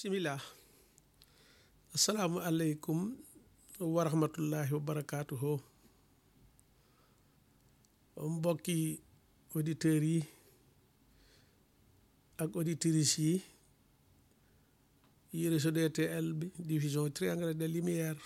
bisimilah asalaamualeykum wa rahmatullahi wa barakaatuhu mbokki auditeurs yi ak auditrices yi yi réseau DTL bi division triangle de lumière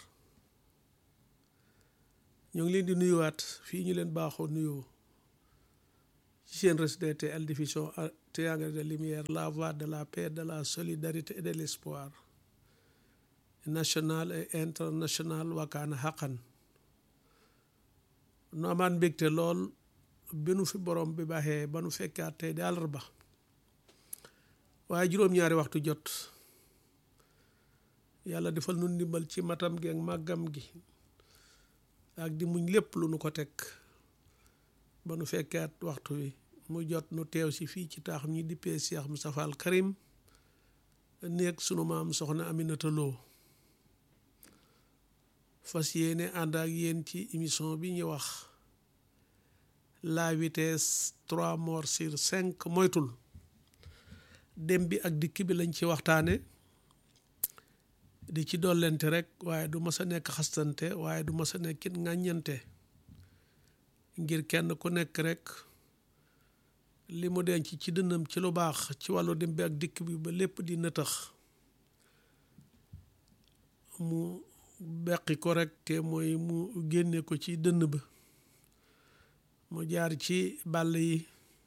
ñoo ngi leen di nuyuwaat fii ñu leen baaxoo nuyoo ci seen réseau DTL division triangle de lumière la voie de la paix de la solidarité et de l'espoir national et international wakaana xaqan nu amaan mbégte lool bi nu fi borom bi baaxee ba nu fekkaat tey di àllarba waaye juróom-ñaari waxtu jot yàlla defal nu ndimbal ci matam gi ak màggam gi ak di muñ lépp lu nu ko teg ba nu fekkaat waxtu wi mu jot nu teew si fii ci taax ñi dippee Cheikh Moustapha Al Karim néeg sunu maam soxna Aminata Lo fas yéene ànd ak yéen ci émission bi ñu wax la vitesse trois morts sur cinq moytul dem bi ak dikk bi lañ ci waxtaane di ci dollente rek waaye du mas a nekk xastante waaye du mas a nekkit ŋàññante ngir kenn ku nekk rek li mu denc ci dënnam ci lu baax ci wàllu dem bi ak dikk bi ba lépp di nëtëx mu beqi ko rek te mooy mu génne ko ci dënn ba mu jaar ci bàll yi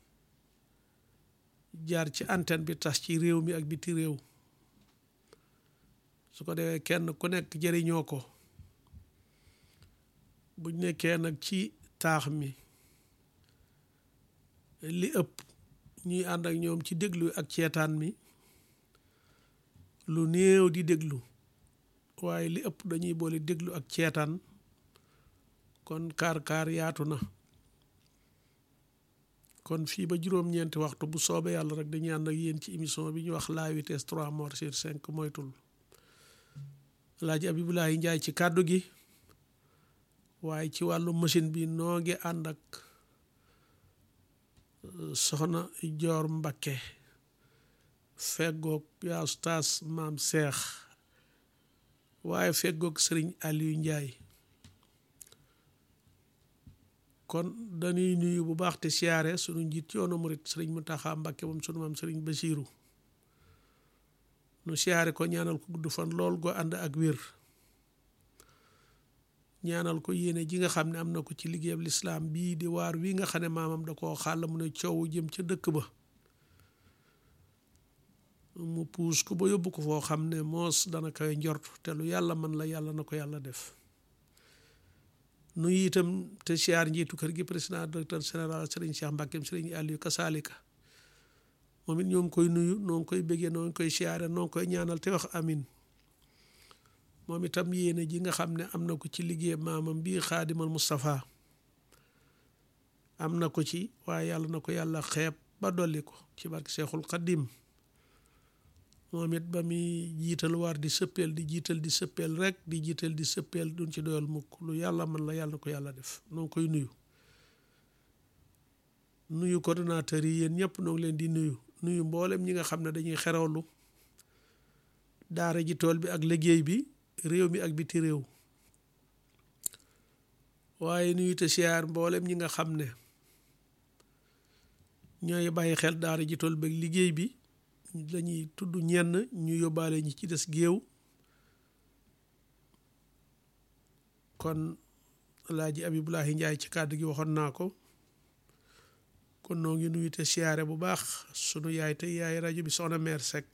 jaar ci antenne bi tas ci réew mi ak biti réew su ko defee kenn ku nekk jëriñoo ko buñ nekkee nag ci taax mi li ëpp ñuy ànd ak ñoom ci déglu ak ceetaan mi lu néew di déglu waaye li ëpp dañuy boole déglu ak ceetaan kon kaar-kaar yaatu na kon fii ba juróom-ñeenti waxtu bu soobee yàlla rek dañuy ànd ak yéen ci émission bi ñu wax la vitesse trois morts sur cinq moytul Alaaji Abibulahi Njaay ci kàddu gi waaye ci wàllu machine bi noo ngi ànd ak soxna Joor Mbakke feggoog yaa ustaas maam seex waaye feggoog sëriñ Aliou Njaay kon dañuy nuyu bu baax te siyaare sunu njiit yoonu murit sëriñ Muntaxa Mbakke moom sunu maam sëriñ Basiiru nu siyaare ko ñaanal ko gudd fan lool go ànd ak wér ñaanal ko yéene ji nga xam ne am na ko ci liggéeyam lislaam bii di waar wi nga xam ne maamam da koo xàll mu ne coow jëm ca dëkk ba mu puus ko ba yóbbu ko foo xam ne moos dana koy njort te lu yàlla man la yàlla na ko yàlla def nuyu itam te siyaar njiitu kër gi président directeur général sëriñ Cheikh Mbàkkeem sëriñ Aliou Kasaalika moom it ñoo ngi koy nuyu noo ngi koy béggee noo ngi koy siyaare noo ngi koy ñaanal te wax amin moom itam yéene ji nga xam ne am na ko ci liggéey maamam bii xaadimal Moustapha am na ko ci waaye yàlla na ko yàlla xeeb ba dolli ko ci barke Seexul Xaddim moom it ba muy jiital war di sëppeel di jiital di sëppeel rek di jiital di sëppeel duñ ci doyal mukk lu yàlla man la yàlla na ko yàlla def noo ngi koy nuyu nuyu coordonnateurs yi yéen ñëpp noo ngi leen di nuyu nuyu mboolem ñi nga xam ne dañuy xerawlu daara ji tool bi ak liggéey bi réew mi ak biti réew waaye nuyu te siyaar mboolem ñi nga xam ne ñooy bàyyi xel daara ji tool bi ak liggéey bi lañuy tudd ñenn ñu yóbbaale ñi ci des géew kon Alaaji Abibulahi Njaay ci kàddu gi waxoon naa ko kon noo ngi nuyu te siyaare bu baax sunu yaay te yaay rajo bi soxna meer Seck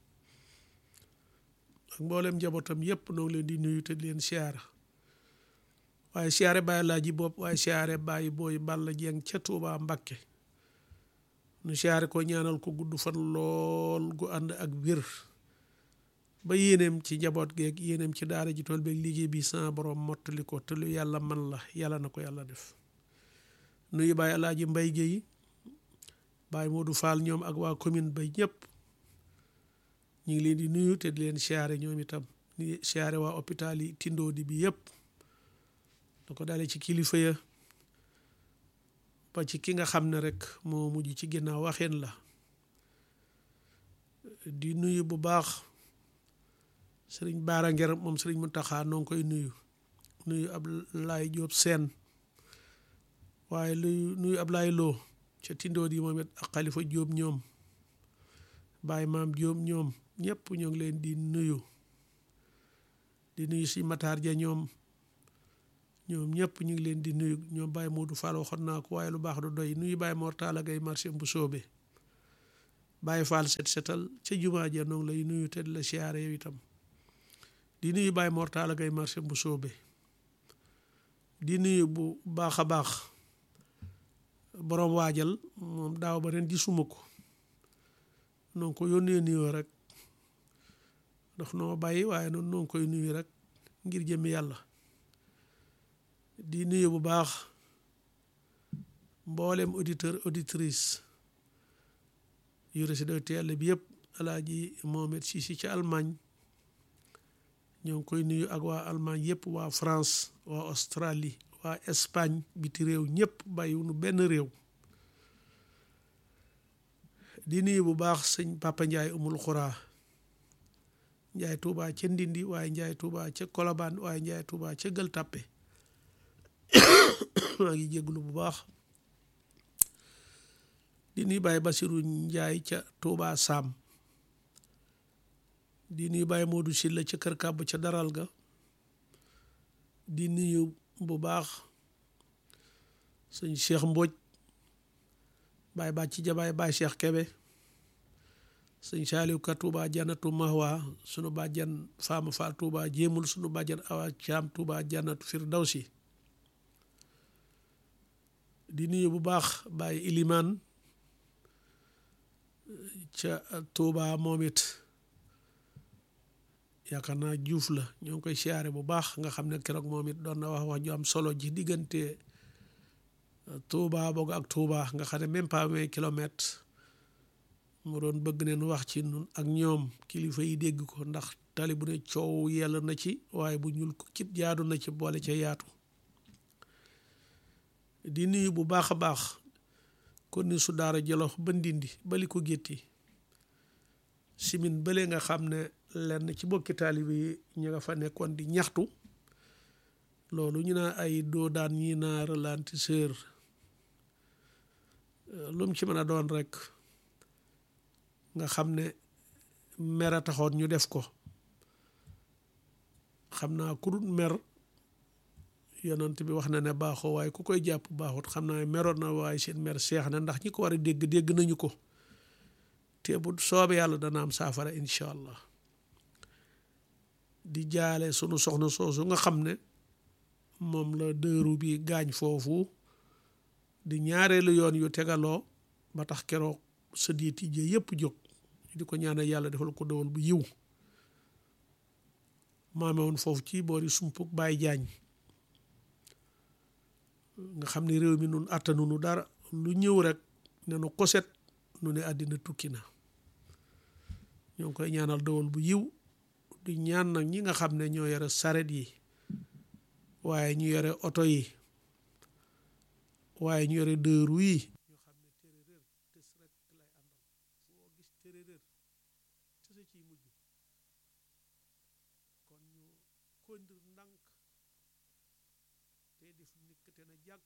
ak mboolem njabootam yépp noo ngi leen di nuyu te di leen siyaara waaye siyaare bàyyi laaji bopp waaye siyaare bàyyi booy Balla Jeng ca Tuubaa Mbakke nu siyaare ko ñaanal ko gudd fan lool gu ànd ak wér ba yéeneem ci njaboot geeg yéeneem ci daara ji tool beeg liggéey bi sama borom mottali ko te lu yàlla man la yàlla na ko yàlla def nuyu bàyyi alaaji mbay géey bàyyi Modou Fall ñoom ak waa commune ba ñëpp ñu ngi leen di nuyu te di leen siyaare ñoom itam ni siyaare waa hôpital yi Tindodi bi yëpp da ko dalee ci kilifa ya ba ci ki nga xam ne rek moo mujj ci ginnaaw waxeen la di nuyu bu baax sëriñ Baara Nger moom sëriñ Muntaxa noo ngi koy nuyu nuyu Ablaye Diop seen waaye luy nuyu Ablaye Lo ca tindoor yi moom it ak Xalifa Diop ñoom Baye Maam Diop ñoom ñëpp ñoo ngi leen di nuyu di nuyu si Matar Ja ñoom ñoom ñëpp ñu ngi leen di nuyu ñoom Baye Modou Fall waxoon naa ko waaye lu baax du doy nuyu Baye Mor Talla Gaye marché bu soobe Baye Fall set setal ca jumaa ja noonu lay nuyu te di la siyaare yow itam di nuyu Baye Mor Talla Gaye marché bu soobe di nuyu bu baax a baax borom waajal moom daaw ba ren gisuma ko noonu ko yónnee nuyoo rek ndax noo bàyyi waaye noonu noo koy nuyu rek ngir jëmmi yàlla di nuyu bu baax mboolem auditeur auditrice yu résidé teel bi yëpp alaaji Mohamed Sisi ca Allemagne ñoo ngi koy nuyu ak waa Allemagne yëpp waa France waa Australie waa Espagne biti réew ñëpp bàyyiwunu benn réew di nuyu bu baax sëñ Papa Ndiaye umul xuraa Ndiaye Touba ca Ndindi waaye Ndiaye Touba ca Colobane waaye Ndiaye Touba ca Gueule Tapée maa ngi jégalu bu baax di nuyu Baye Basirou Ndiaye ca Touba Sam di nuyu Baye Modou Sylla ca Kër Kàbb ca Daral ga di nuyu bu baax sëñ Cheikh Mbodj Baye Bàcci Jabaay Baye Cheikh Kebe sëñ Saaliw Ka Touba Janatu Mahwa sunu bàjjan Faama Fall Touba jéemul sunu bàjjan Awa Caam Touba Janatu Firdawsi di nuyu bu baax Baye Ilimaan ca Touba moom it yaakaar naa Juuf la ñoo ngi koy siyaare bu baax nga xam ne keroog moom it doon na wax wax ju am solo ji diggante Touba boog ak Touba nga xam ne même pas vingt kilomètres mu doon bëgg neen wax ci nun ak ñoom kilifa yi dégg ko ndax tali bu ne coow yell na ci waaye bu ñuul ko kit jaadu na ci boole ca yaatu di nuyu bu baax a baax kon ni su daara jolof ba ndindi bali ko gétti simin bële nga xam ne lenn ci bokki taalibe yi ñu nga fa nekkoon di ñaxtu loolu ñu naa ay doo daan ñi naa ralentisseur lu mu ci mën a doon rek nga xam ne mer a taxoon ñu def ko xam naa ku dul mer yonent bi wax na ne baaxoo waaye ku koy jàpp baaxut xam naa meroon na waaye seen mer seex na ndax ñi ko war a dégg dégg nañu ko te bu soobee yàlla dana am saafara incha allah di jaale sunu soxna soosu nga xam ne moom la dëru bi gaañ foofu di ñaareelu yoon yu tegaloo ba tax keroog sa diit yi yëpp jóg di ko ñaanal yàlla defal ko dawal bu yiw maame woon foofu ci boori sumpuk Baay Jaañ nga xam ne réew mi nun àttanunu dara lu ñëw rek ne nu koset nu ne àddina tukki na ñoo ngi koy ñaanal dawal bu yiw di ñaan nag ñi nga xam ne ñoo yore saret yi waaye ñu yore oto yi waaye ñu yore dëru yi ñoo xam ne téeréer tës rek lay àndal foo gis téeréer tësa ciy mujj kon ñu kondir ndànk te def nikk te na jàkk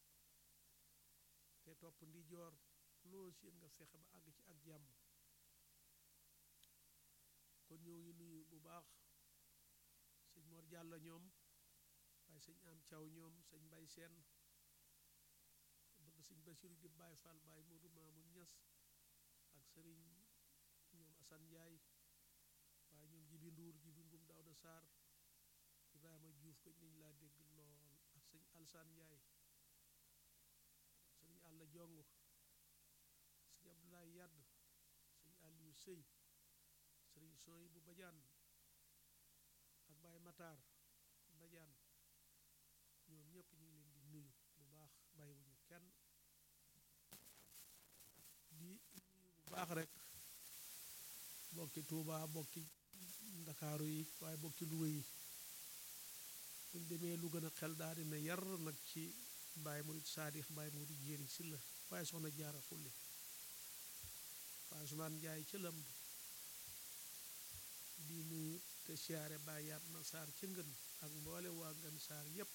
te topp ndi joor loo seen nga fexe ba àgg ci ak jàmm kon ñoo ngi nuyu bu baax sëñ Mor Jàlla ñoom waaye sëñ am caw ñoom sëñ mbay seen bëgg sëñ Basiru di Baay Fall Baay Moodu Maamun Ñas ak sëriñ ñoom Asan Njaay waaye ñoom jibi nduur jibi ngum Daawda Saar Ibrahima Juuf ko nañ laa dégg lool ak sëñ Alsaan Njaay sëñ Àlla Jong sëñ Abdoulaye Yadd sëñ Aliou Sëy sëriñ Sooy bu Bajaan ak Baay Mataar Bajaan ñoom ñëpp ñu ngi leen di nuyu bu baax bàyyiwuñu kenn di nuyu bu baax rek bokki Tuuba bokki Ndakaaru yi waaye bokki Luga yi buñ demee lu gën a xel daal dina yar nag ci Baay Murid Saadix Baay Murid Jéeri Silla waaye soxna Jaara Xulli waaye Usmaan Njaay ca lëmb di nuyu te siyaare Baay Yaatma Saar ca ngën ak mboole waa ngën saar yépp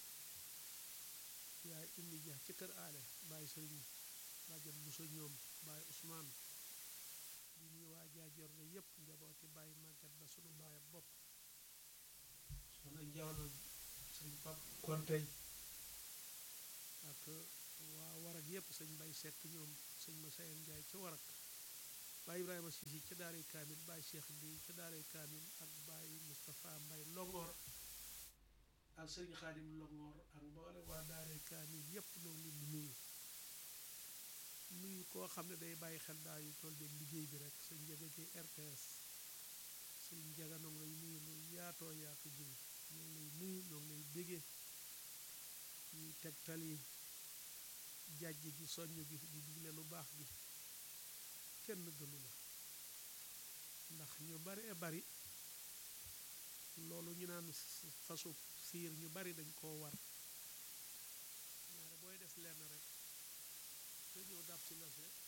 yaay indi ja ci kër aale Baay Sëriñ bàjjan Buso ñoom Baay Usmaan di ñuy waa jaajoor na yépp njabooti Baay Màggat ba sunu baay bopp soxna njawna sëñ pap kontey ak waa warak yépp sëñ Bay Sekk ñoom sëñ ma sayel Njaay ca warak Baay Ibrahima Sisi ca daaray kaamil Baay Cheikh bi ca daaray kaamil ak Baay Moustapha Mbay Longoor ak sëñ Xaadim Longoor ak mboole waa daaray kaamil yépp ñoo ngi leen di nuyu nuyu koo xam ne day bàyyi xel daa yu tool beeg liggéey bi rek sëñ Njaga ci RTS sëñ Njaga noo ngi lay nuyu lu yaatoo yaatu jiw ñoo ngi lay nuyu ñoo ngi lay bégee ñuy tegtal yi jàjj gi soññ gi di digle lu baax gi kenn gënu la ndax ñu bari e bari loolu ñu naan fasu fiir ñu bari dañ koo war ñaare booy def lenn rek te ñëw daf ci la se